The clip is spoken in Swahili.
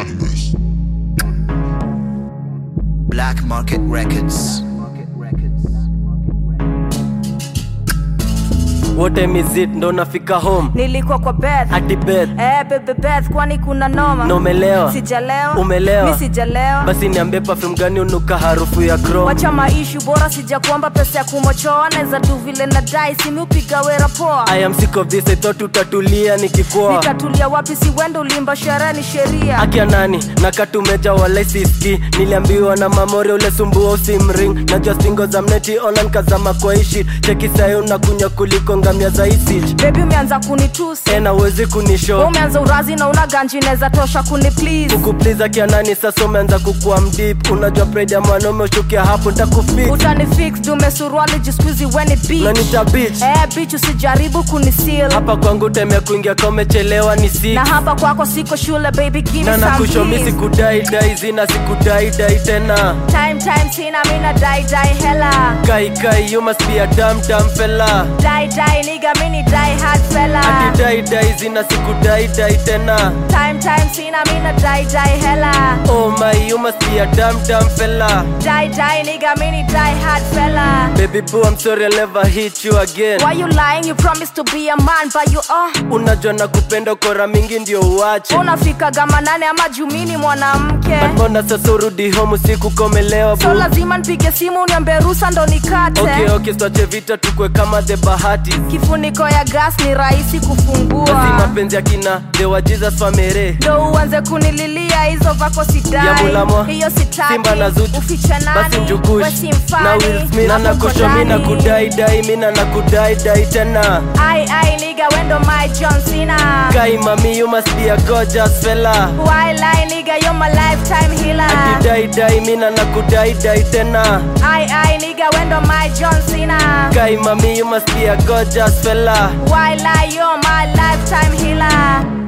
Madness. Black Market Records. What time is it? Ndo nafika home nilikuwa kwa beth hadi bed eh, bebe beth kwani kuna noma na umelewa sijalewa Umelewa? mi sijalewa basi niambie perfume gani unuka harufu ya chrome wacha maishu bora sija kuomba pesa ya kumochoa naweza tu vile na dai simi upiga wera poa I am sick of this I thought utatulia nikikua nitatulia wapi si wende ulimba sherehe ni sheria akia nani nakatumeja wala siski niliambiwa na mamore ule sumbua usimring najua stingo za mneti online kazama kwa ishi cheki sayo unakunya kuliko ngamia za isich bebi umeanza kunitusi tena uwezi Wewe kunisho umeanza urazi na una ganji naweza tosha kuni please kukupliza kia nani sasa umeanza kukua mdip unajua pride ya mwanaume ushukia hapo ntakufix utani fix dume suruali jiskuizi weni beach nanita bitch eh, bitch usijaribu kunisil hapa kwangu time ya kuingia ka umechelewa ni six na hapa kwako siko shule baby give me na some nakushomi keys. sikudai dai zina sikudai dai tena time time sina mina dai dai hela kai kai you must be a dumb dumb fella dai dai nigga mini dai hard fella ati dai dai zina sikudai dai tena time time sina mina dai dai hela oh my you must be a dumb dumb fella dai dai nigga mini dai hard fella baby boo I'm sorry I'll never hit you again why you lying you promised to be a man but you uh unajua na kupenda kora mingi ndio uache unafika gama nane ama jumini mwanamke But mbona sasa urudi home usiku komelewa so boo lazima nipige simu niambie rusa ndo nikate okay okay twache vita tukwe kama the bahati kifuniko ya gas ni rahisi basi kufungua mapenzi ya kina dewa jesus famere ndo uanze kunililia hizo vako ya sidai mulamwa hiyo sitaki simba na zuchu ufiche basi nani njugush we si mfani, na Will Smith na hapo nakushomi na ndani. kudai dai mina na kudai dai tena ai ai niga wendo my john cena kai mami you must be a gorgeous fella why lie niga you're my lifetime healer ati dai dai mina na kudai dai tena ai ai niga wendo my john cena kai mami you must be a gorgeous fella why lie you're my lifetime healer